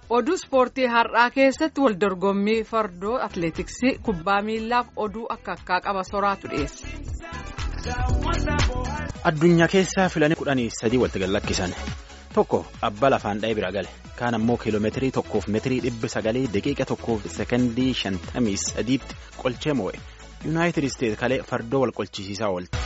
oduu ispoortii har'aa keessatti wal dorgommii fardoo atleetiksii kubbaa miillaaf oduu akka akkaa qaba soraatu dhiyeesse. addunyaa keessaa filanii kudhanii sadii walitti gallakkisan tokko abbaa lafaan dha'ee bira gale kaan ammoo kiiloomeetirii tokkoof meetirii dhibba sagalii daqiiqa tokkoof sekondii shantamii sadiitti qolchee moo'e yuunaayitid isteet kalee fardoo wal qolchisiisaa oolte.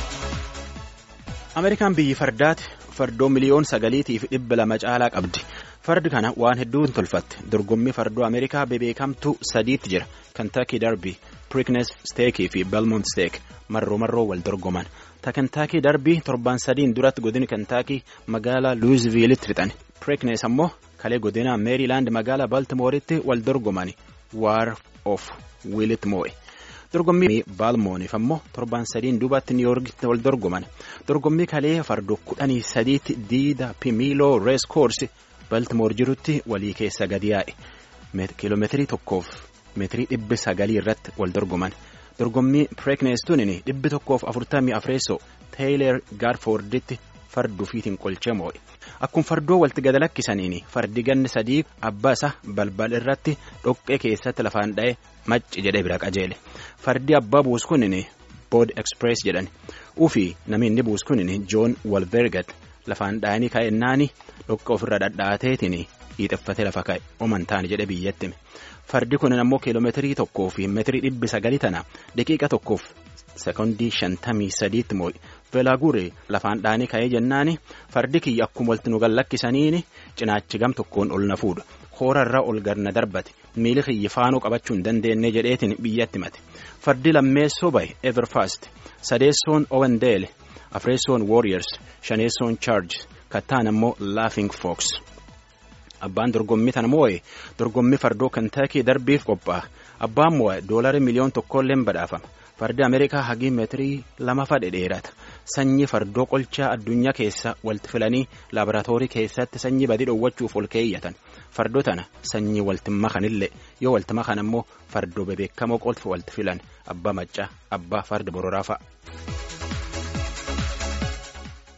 ameerikaan biyyi fardaati fardoo miliyoon sagaliitiif dhibba lama caalaa qabdi. fardi kana waan hedduun tolfatte dorgommii fardoo ameerikaa bebeekamtu sadiitti jira kantaakii darbii piriknes steekii fi belmont steek marroo marroo wal dorgoman ta kantaakii darbii torban sadiin duratti godina kantaakii magaalaa luuzviilitti fixan piriknes ammoo kalee godina meeriilaand magaalaa baltimooritti wal dorgoman waar of wiilitti moo'e. dorgommii baalmooniif ammoo torban sadiin duubatti niiyoorgitti wal dorgoman dorgommii kalee fardoo kudhanii sadiitti diida pimiiloo rees koorsi. baltimoor jirutti walii keessa gadi yaa'e kiiloomeetirii tokkoof meetirii dhibbi sagalii irratti wal dorgoman dorgommii pireekneestuun dhibbi tokkoof afurtamii afreessoo teeyileer gaarfoorditti farduu fiitiin qolchee moo'e akkuma fardoo walitti gad lakkisaniin fardi ganni sadii abbaa isaa balbal irratti dhoqqee keessatti lafaan dha'e macci jedhee bira qajeele fardi abbaa buus kunin bood eksprees jedhan ufi namni inni buus kunin joon walvergat lafaan dha'anii ka'ennaani. dhoqqee ofirra dhadhaateetiin hiixeffatee lafa ka'e omantaan jedhe biyyatti fardi kun ammoo kiiloomeetirii tokkoo fi meetirii dhibbi sagalii tana daqiiqa tokkoof sekondii shantamii sadiitti moo'e veelaaguree lafaan dhaanii ka'ee jennaani fardi kiyya akkuma walitti nu gallakkisaniin cinaachi gam tokkoon ol na fuudha hoorarra ol garna darbate miili kiyya faanoo qabachuu hin dandeenye jedheetiin biyyatti mate fardi lammeessoo bahe everfast sadeessoon owendeele afreessoon warriors shaneessoon charges. kattaan ammoo laafing fox abbaan dorgommii tana moo'e dorgommii fardoo kantaakii darbiif qophaa'a abbaan moo'e doolarii miliyoon tokkolleen badhaafama fardi ameerikaa hagii meetirii lama fadhe dheerata sanyii fardoo qolchaa addunyaa keessa walitti filanii laaboraatoorii keessatti sanyii badii dhoowwachuuf ol keeyyatan fardoo tana sanyii walitti makanillee yoo walitti makan ammoo fardoo bebeekamoo qolfa walitti filan abbaa maccaa abbaa farda bororaa fa'a.